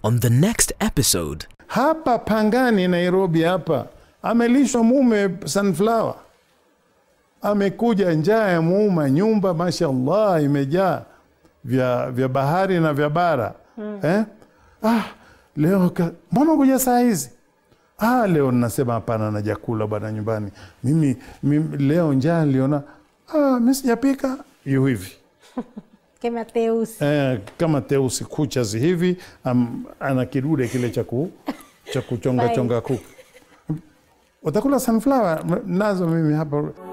on the next episode. hapa Pangani, Nairobi hapa amelishwa mume sunflower, amekuja njaa ya muuma, nyumba mashallah imejaa vya, vya bahari na vya bara eh? ah, leo ka- mbona kuja saa hizi ah, leo nasema hapana, na jakula bwana nyumbani mimi, mimi leo njaa niliona ah, mi sijapika yu hivi Que Mateus. eh, kama teusi kuchas hivi am, ana kidude kile cha ku- cha kuchonga Fine. chonga kuku utakula sunflower nazo mimi hapa